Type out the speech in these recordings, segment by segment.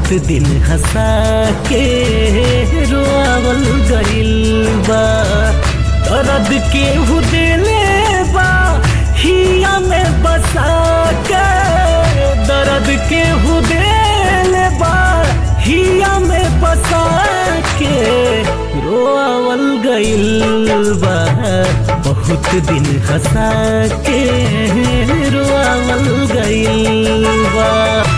बहुत दिन हंसा के रोआवल गइल बा दर्द के हुदेले बा हिया में बसा के दर्द के हुदेले बा हिया में बसा के रोआवल गइल बा बहुत दिन हंसा के रोआवल गइल बा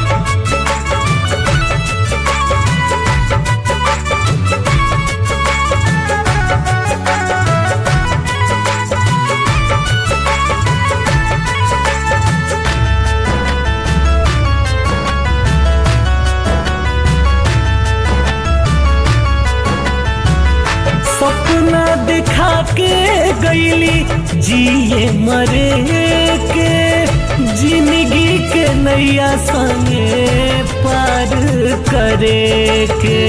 सपना दिखा के गईली जिए मरे के जिंदगी के नैया संगे पार करे के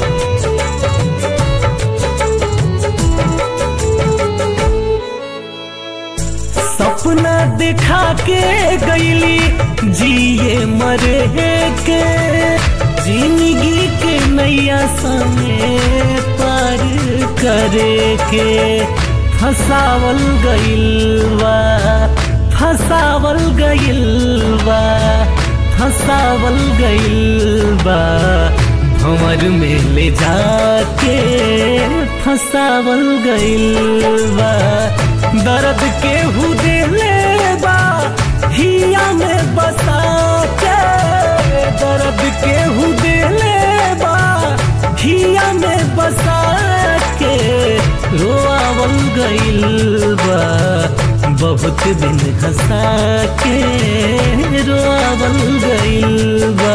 सपना दिखा के गईली जिए मरे के जिंदगी के नैया संगे पार करे के फसावल गइलवा फसावल गइलवा फसावल गइलबा भंवर में ले जाके फसावल गइलबा दर्द के हुदेले बा हिया में बसा के दर्द के हुदेले बा हिया में बसा के रोआवल गइल बा बहुत दिन हंसा के रोआवल गइल बा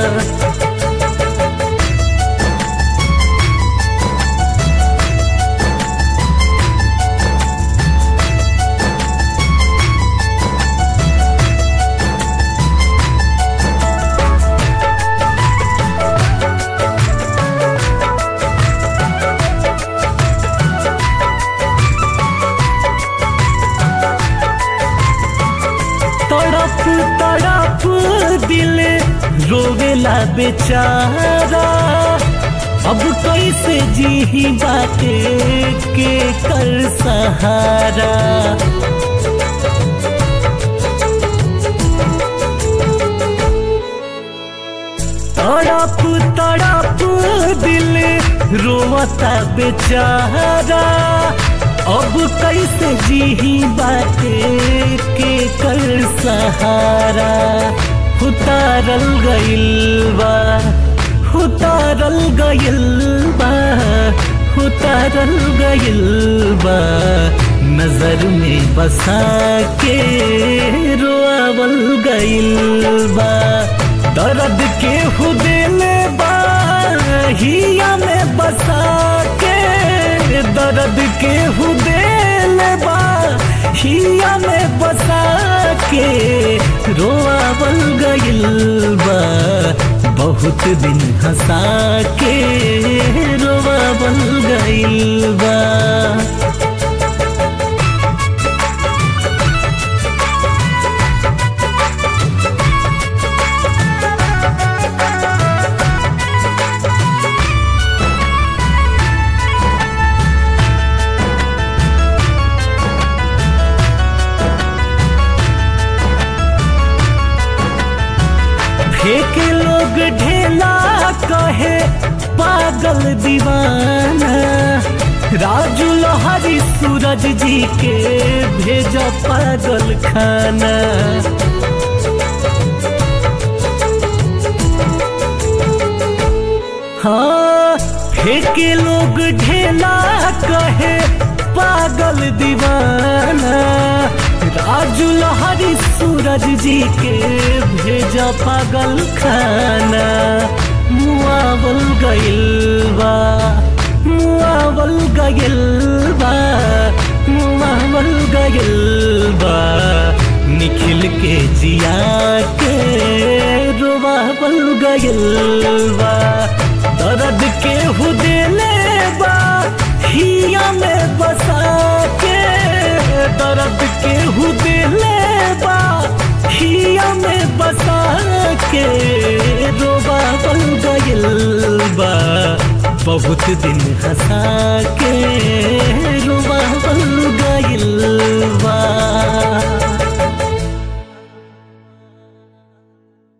तड़प तड़प दिल रोवेला बेचारा अब कैसे जी बाटे के कर सहारा तड़प तड़प दिल रोवता बेचारा अब कैसे जी बाटे के कर सहारा उतारल गइल बा उतारल गइल बा उतारल गइल बा नजर में बसा के रोआवल गइल बा दर्द के हुदेले बा हिया में बसा के दर्द के हुदेले बा हिया में बसा के रोआवल गइल बा बहुत दिन हंसा के रोआवल गइल बा फेंक लोग ढेला कहे पागल दीवाना राजू लोहारी सूरज जी के भेजा पागल खाना हाँ फेंक लोग ढेला कहे पागल दीवाना राजू लोहारी सूरज जी के भेजा पागल खाना मुआवल गइल बा मुआवल गइल बा मुआवल गइल बा निखिल के जिया के रोवावल गइल बा दर्द के हुदेले बा हिया में बसा के दर्द के हुदेले बा हिया में बसा के रोवा गइल बहुत दिन हंसा के रो